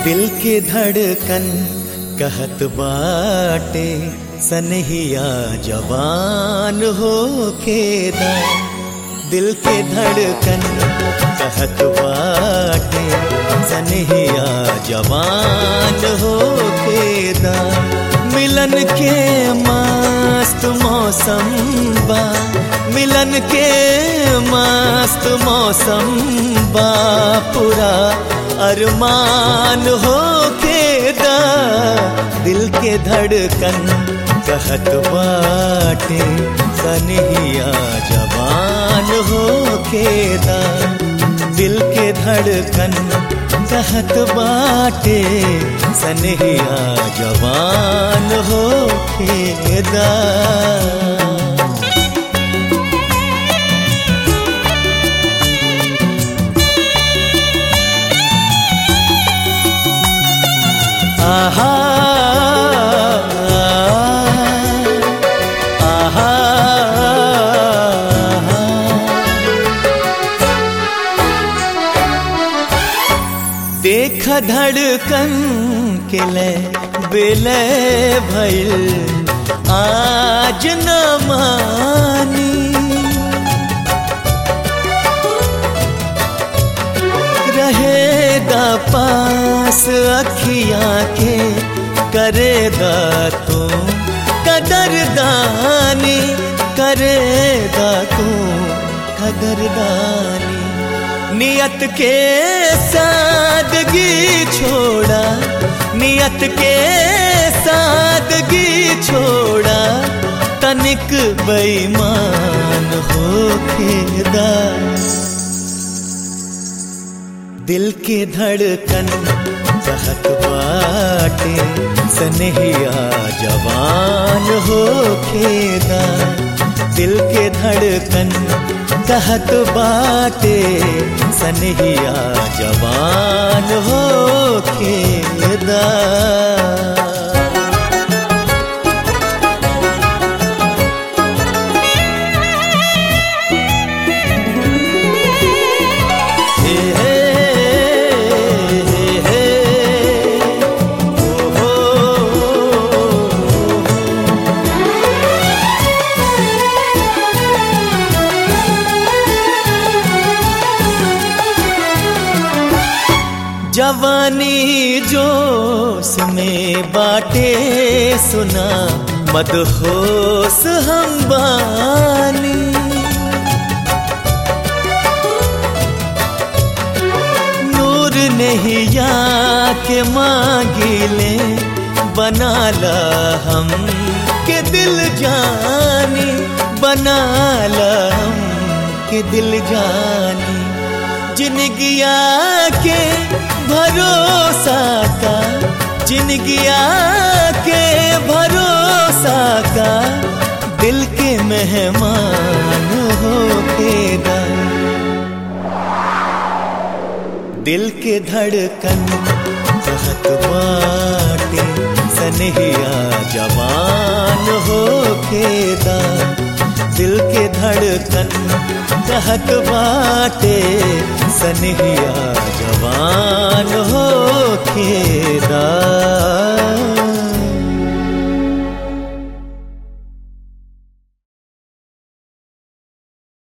दिल के धड़कन कहत बाटे सनहिया जवान हो खेदा दिल के धड़कन कहत बाटे सनहिया जवान हो खेदा मिलन के मस्त मौसम बा मिलन के मस्त मौसम बा पूरा अरमान हो खेदा दिल के धड़कन कहत बाटे सनहिया जवान हो खेदा दिल के धड़कन कहत बाटे सनहिया जवान हो खेदा आहा आहा देख धड़कन के ले बेले भइल आज न मानी रहेगा पास अखियां के करेगा तू कदरदानी करेगा तू कदरदानी नियत के सादगी छोड़ा नियत के सादगी छोड़ा तनिक बेईमान हो खेदा दिल के धड़कन कहत बाटे सनहिया जवान हो खेदा दिल के धड़कन कहत बाटे सनहिया जवान हो खेदा जवानी जोश में बाटे सुना मदहोश हम बानी नूर नहीं या के मांगिले बना ला हम के दिल जानी बना ला हम के दिल जानी जिनगिया के भरोसा का जिनगिया के भरोसा का दिल के मेहमान हो तेरा दिल के धड़कन कहत बाटे सनहिया जवान हो खेदा दिल के धड़कन कहत बाटे सनहिया जवान हो खेदा